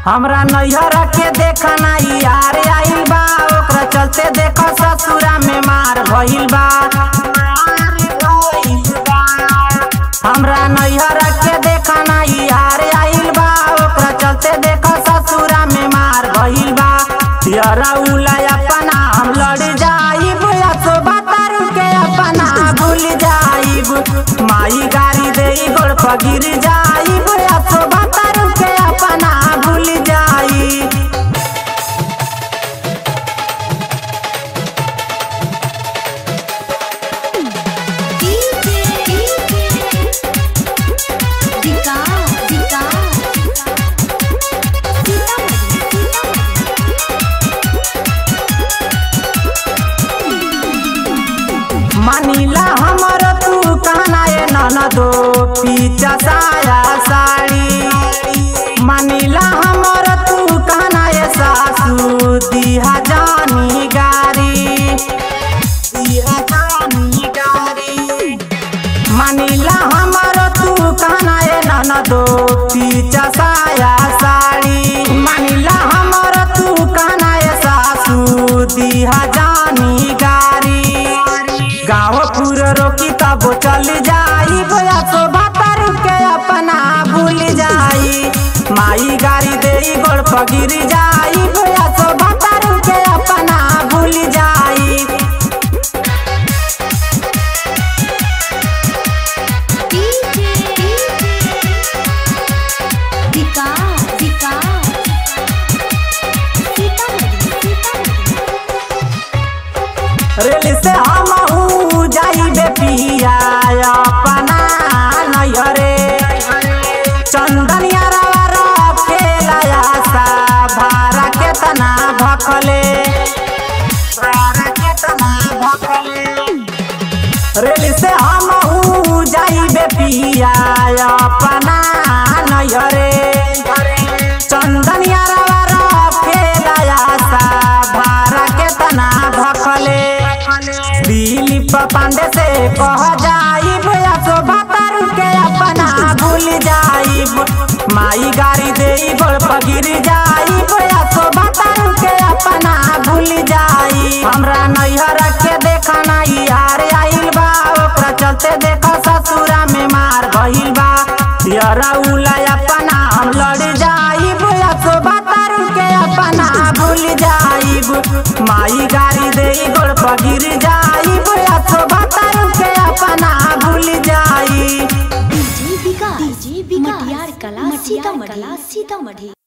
हमरा नैहर के देखना यार आइल बा ओकरा चलते देख ससुरा में मार भइल बा हमरा नैहर के देखना यार आइल बा ओकरा चलते देख ससुरा में मार भइल बा यारा उला अपना हम लड़ जाइब असो बातर के अपना भूल जाइब माई गाड़ी दे गोड़ पर गिर जाइब असो बातर के अपना भूल जाइब दिका दिका मानिला हमर तू कहना ए ननदो पीछा साया साड़ी मानिला हमर तू कहना ए सासू दिहा जानी गारी दिहा जानी गारी मानिला हमर तू कहना ए ननदो पीछा साया साड़ी मानिला हमर तू कहना ए सासू दिहा जानी गारी गाँव पूरा रोकी तब चल जाई बोया तो भातर के अपना भूल जाई माई गाड़ी दे गोड़ पर गिर जाई बोया तो भातर के अपना भूल जाई दिका दिका रेल से हम जाइबे पिया अपना नैहरे चंदनिया रखेला सा भारा केतना भखले भारा केतना भखले रेल से हम जाइबे पिया अपना नैहरे चंदनिया रखेला सा भारा केतना भखले दिलीप पांडे से कह जाइब असो भातर के अपना भूल जाइब माई गाड़ी दे गोड़ पर गिर जाइब असो भातर के अपना भूल जाइब हमरा नैहर के देखना यार आइल बा ओकरा चलते देख ससुरा में मार भइल बा यारा उला अपना हम लड़ जाइब असो भातर के अपना भूल जाइब माई गाड़ी दे गोड़ पर गिर जाइब असो भातर के अपना भूल जाइब डीजे विकास मटियार कला सीतामढ़ी सीतामढ़ी